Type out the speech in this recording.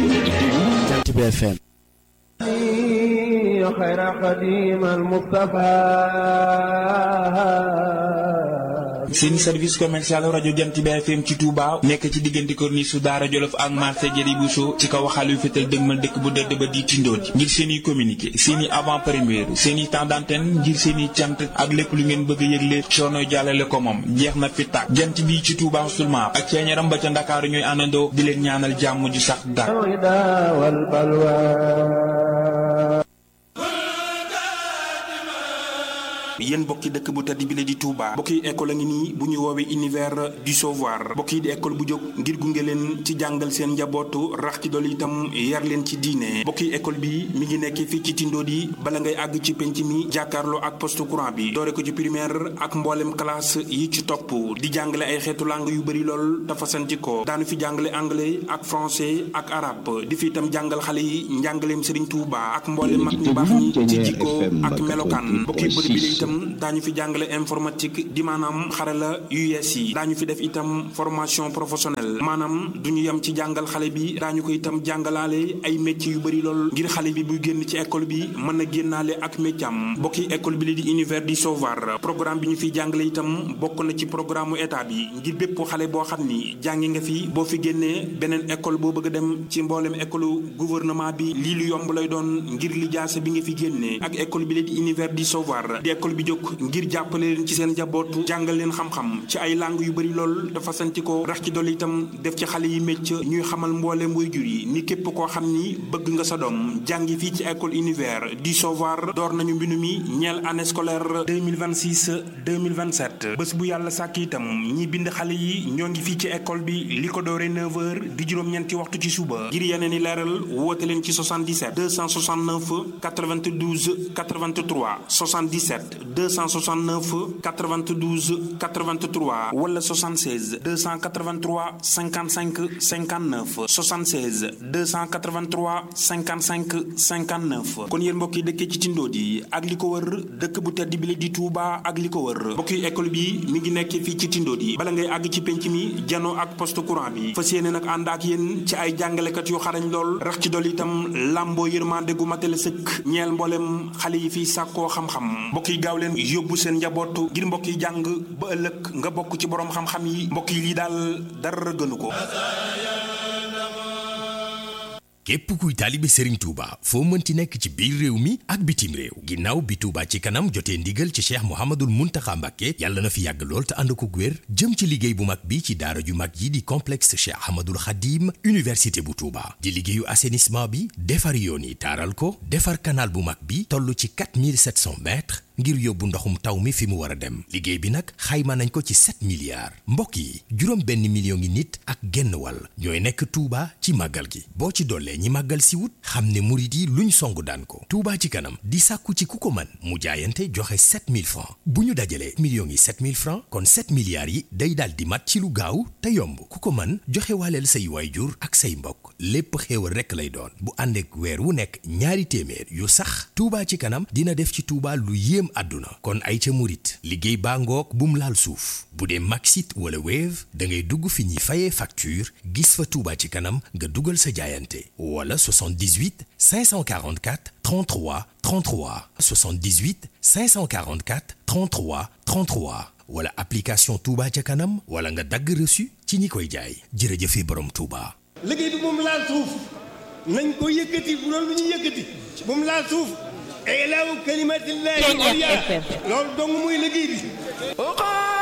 Jant bi FM خير قديم المصطفى seen service commercial rajo Jant bi FM ci Touba nekk ci diggante corniche su Daara Jolof ak marché Jëri Bousso ci kaw xalu fétal dëgmal dëkk bu dëdd ba di tindooti ngir seen i communiqué seen i avant première seen i temps d'antenne ngir seen i cant ak lépp lu ngeen bëgg a yëgle coono jàllale ko moom jeex na fi tàkk jant bi ci Touba seulement ak ceeñaram ba ca Ndakaaru ñooy àndandoo di leen ñaanal jàmm ju sax dàkk الهدى والبلوى yéen bokki dëkk bu tedd bi la di Touba bokki école a ngi nii bu ñu woowee univers du savoir bokki di école bu jóg ngir gunge leen ci jàngal seen njabootu rax ci dool itam yar leen ci diine bokki école bi mi ngi nekk fii ci Tindodi bala ngay àgg ci penc mi jàkkaarloo ak poste courant bi doore ko ci primaire ak mboolem classe yi ci topp di jàngale ay xeetu langue yu bëri lool dafa santi ko daanu fi jàngale anglais ak français ak arabe di fi itam jàngal xale yi njàngaleem Serigne Touba ak mboolem mag ñu baax ñi ci jikko ak melokaan bokki bërëb bi la itam daañu fi jàngale informatique di maanaam xarala yu yees yi daañu fi def itam formation professionnelle maanaam du ñu yem ci jàngal xale bi daañu ko itam jàngalaale ay métiers yu bëri lool ngir xale bi buy génn ci école bi mën a génnaale ak métier am bokki école bi la di univers du savoir programme bi ñu fiy jàngale itam bokk na ci programme état bi ngir bépp xale boo xam ni jàngi nga fi boo fi génnee beneen école boo bëgg a dem ci mboolem école gouvernement bi lii lu yomb lay doon ngir li jaase bi nga fi génnee ak école bi la di univers du savoir di école bi jóg ngir jàppale leen ci seen njabootu jàngal leen xam-xam ci ay langue yu bëri lool dafa santi ko rax ci dolli itam def ci xale yi mécc ñuy xamal mbooleem waajur yi ni képp koo xam ni bëgg nga sa doom jàngi fii ci école univers du savoir door nañu mbindu mi ñeel année scolaire 2026 2027 bés bu yàlla sàkk itam ñi bind xale yi ñoo ngi fii ci école bi li ko doore 9h di juróom-ñeenti waxtu ci suba ngir yeneen i leeral woote leen ci 77 269 92 83 77 269 92 83 wala 76 283 55 59 76 283 55 59 kon yéen mbokk yi dëkkee ci Tindodi ak li ko wër dëkk bu tedd bi la di Touba ak li ko wër mbokk yi école bi mi ngi nekk fii ci Tindodi bala ngay àgg ci penc mi janoo ak poste courant bi fas yéene nag ànd ak yéen ci ay jàngalekat yu xarañ lool rax ci dol itam làmboo yërmande gu matale sëkk ñeel mboolem xale yi fiy sàkkoo xam-xam mbokk yi gaaw leen yóbbu seen njaboot ngir mbokk yi jàng ba ëllëg nga bokk ci borom xam-xam yi mbokk yi lii daal dara gënu ko. képp kuy taalibe Serigne Touba foo mënti nekk ci biir réew mi ak bitim réew ginnaaw bi Touba ci kanam jotee ndigal ci Cheikh Mouhamadul Mountakha Mbacké yàlla na fi yàgg lool te ànd ko wér jëm ci liggéey bu mag bi ci daara ju mag yi di complexe Cheikh Ahmadul Khadim université bu Touba di liggéeyu assainissement bi defar yoon yi taaral ko defar canal bu mag bi toll ci 4700 mètres ngir yóbbu ndoxum taw mi fi mu war a dem liggéey bi nag xayma nañ ko ci 7 milliards mbokk yi juróom benn million ngi nit ak genn wàll ñooy nekk Touba ci màggal gi boo ci dollee ñi màggal si wut xam ne murit yi luñ song daan ko Touba ci kanam di sàkku ci ku ko man mu jaayante joxe 7000 francs bu ñu dajalee millions yi 7000 francs kon 7 milliards yi day daal di mat ci lu gaaw te yomb ku ko man joxe waaleel say waayjur ak say mbokk lépp xéewal rekk lay doon bu ànd ak weer wu nekk ñaari téeméer yu sax Touba ci kanam dina def ci Touba lu yéem àdduna kon ay ca murit liggéey baa ngoog bum laal suuf bu dee Maxit wala Wave da ngay dugg fi ñuy fayee facture gis fa Touba ci kanam nga dugal sa jaayante wala 78 544 33 33 78 544 33 33 wala application Touba ca kanam wala nga dagg reçu ci ñi koy jaay jërëjëfe borom Touba. liggéey bi moom laal suuf nañ ko yëkkati bu doon lu ñu yëkkati moom laal suuf ilaahu kalimatillahi loolu dong muy liggéey bi